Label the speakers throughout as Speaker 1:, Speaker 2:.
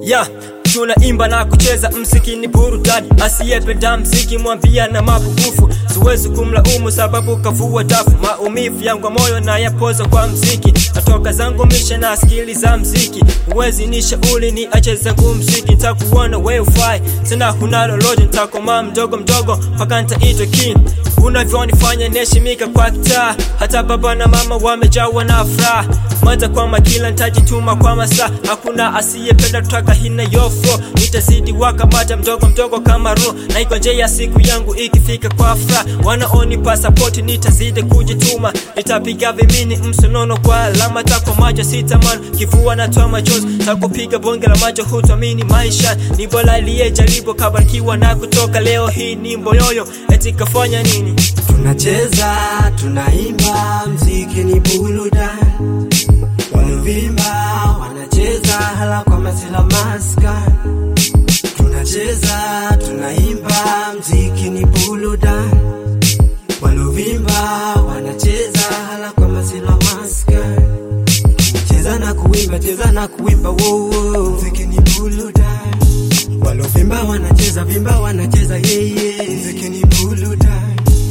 Speaker 1: ya tunaimba na kucheza mziki ni burudani, asiyependa mziki mwambia na mapungufu. Siwezi kumlaumu sababu kavua dafu, maumivu yangu ya moyo na yapoza kwa mziki. Natoka zangu misha na skili za mziki, uwezi ni shauli ni ache zangu mziki. Ntakuona we ufai tena, huna lolote, ntakoma mdogo mdogo mpaka ntaitwa king. Unavyonifanya niheshimika kwa kitaa, hata baba na mama wamejawa na furaha. Mwanza kwa makila ntajituma kwa masaa, hakuna asiyependa tutaka hina yofo. Nitazidi wakamata mdogo mdogo kama ro, na iko nje ya siku yangu ikifika kwa furaha. Wanaonipa sapoti nitazidi kujituma, nitapiga vimini msonono kwa alama tako macho sitamani kivua natoa machozi, takupiga bonge la macho hutuamini maisha ni bora aliyejaribu kabarikiwa na kutoka. Leo hii ni mboyoyo eti kafanya nini?
Speaker 2: Tunacheza, tunaimba, mziki ni burudani. Wanaovimba wanacheza hala kwa masila maska. Tunacheza, tunaimba, mziki ni burudani. Wanaovimba wanacheza hala kwa masila maska. Cheza na kuimba, cheza na kuimba, wo wo, mziki ni burudani. Wanaovimba wanacheza, vimba wanacheza, yeye, mziki ni burudani.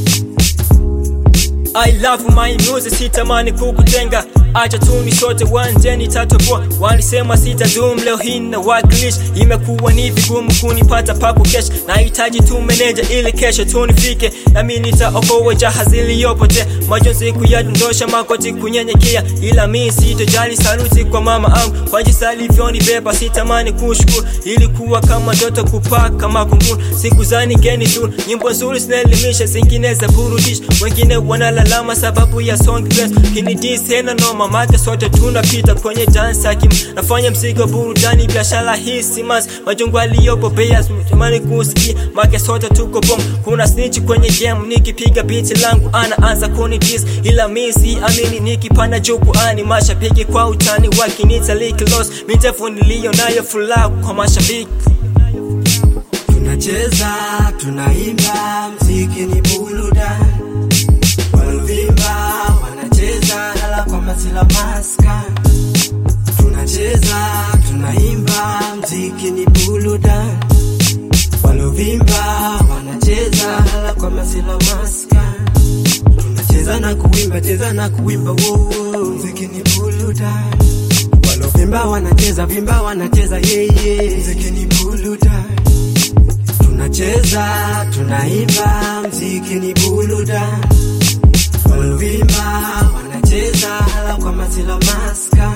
Speaker 1: I love my music, sitamani kukutenga, acha tuni sote wanje nitatoboa. Walisema sitadum, leo hii na wakilisha. Imekuwa ni vigumu kunipata papo kesho, nahitaji tu meneja ili kesho tunifike, nami nitaokoa jahazi iliyopotea. Majonzi kuyadondosha, makoti kunyenyekea, ila mi sitojali. Saluti kwa mama angu kwa jinsi alivyonibeba, sitamani kushukuru. Ilikuwa kama ndoto kupaa kama kunguru, siku za nigeni tu, nyimbo nzuri zinaelimisha, zingine za burudisha, wengine wanalalama sababu ya song dress. Kini dis hena noma, make sote tunapita kwenye dance hakim, nafanya mzigo burudani, biashara hii simas, majungu aliyobobea, sitamani kusikia, make sote tuko bom. Kuna snitch kwenye game, nikipiga beat langu anaanza kuni dis, ila mi si amini, nikipanda jukwani, mashabiki kwa utani wakinita lick loss, mitefu niliyo nayo furaha kwa mashabiki.
Speaker 2: Tunacheza, tunaimba, mziki ni burudani. Wanaovimba wanacheza hala kwa masila maska. Tunacheza, tunaimba, mziki ni burudani. Wanaovimba wanacheza hala kwa masila maska. Tunacheza na kuimba, cheza na kuimba, wo wo, mziki ni burudani. Wanaovimba wanacheza, vimba wanacheza, yeye, mziki ni burudani. Tunacheza, tunaimba, mziki ni burudani. Wanaovimba wanacheza hala kwa masila maska.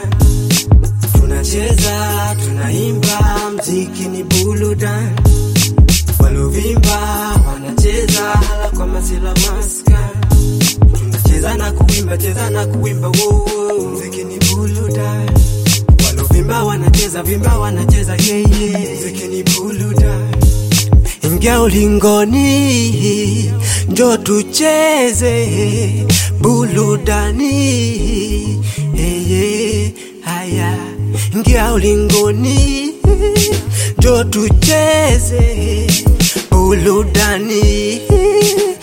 Speaker 2: Tunacheza, tunaimba, mziki ni burudani. Wanaovimba wanacheza hala kwa masila maska. Tunacheza na kuimba, cheza na kuimba, wo wo, mziki ni burudani. Wanaovimba wanacheza, vimba wanacheza, yeye, mziki ni burudani. Ingia ulingoni, njo tucheze burudani. Eye, haya, ingia ulingoni, njo tucheze burudani.